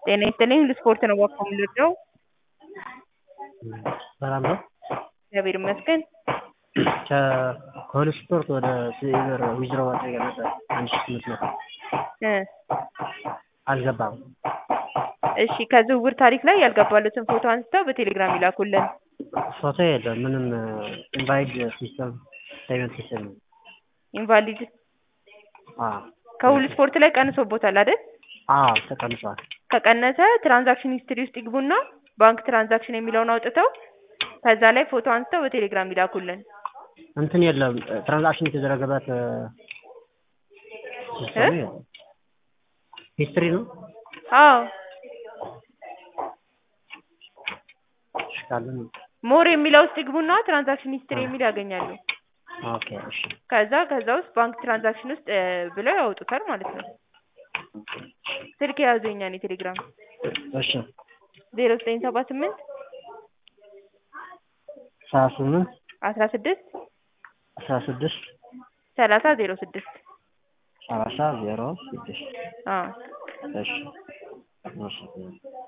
ጤና ይስጥልኝ ለስፖርት ነው እባክዎ የምንወደው። ሰላም ነው? እግዚአብሔር ይመስገን። ከሁሉ ስፖርት ወደ ሲልቨር ዊዝድሮው ማድረግ ነበር አንድ ሺህ ስምንት መቶ እ አልገባም። እሺ ከዝውውር ታሪክ ላይ ያልገባሎትን ፎቶ አንስተው በቴሌግራም ይላኩልን። ፎቶ የለም ምንም ኢንቫይድ ሲስተም ፔመንት ሲስተም ነው። ኢንቫሊድ አዎ ከሁሉ ስፖርት ላይ ቀንሶቦታል አይደል? አዎ ተቀንሷል። ከቀነሰ ትራንዛክሽን ሂስትሪ ውስጥ ይግቡና ባንክ ትራንዛክሽን የሚለውን አውጥተው ከዛ ላይ ፎቶ አንስተው በቴሌግራም ይላኩልን። እንትን የለም ትራንዛክሽን የተደረገበት ሲስተም የለም። ሂስትሪ ነው? አዎ እሺ ካለ ሞር የሚለው ውስጥ ይግቡና ትራንዛክሽን ሂስትሪ የሚል ያገኛሉ። ኦኬ እሺ ከዛ ከዛ ውስጥ ባንክ ትራንዛክሽን ውስጥ እ ብለው ያወጡታል ማለት ነው። ስልክ የያዙ የኛን የቴሌግራም እሺ ዜሮ ዘጠኝ ሰባ ስምንት ሰባ ስምንት አስራ ስድስት አስራ ስድስት ሰላሳ ዜሮ ስድስት ሰላሳ ዜሮ ስድስት አዎ እሺ እሺ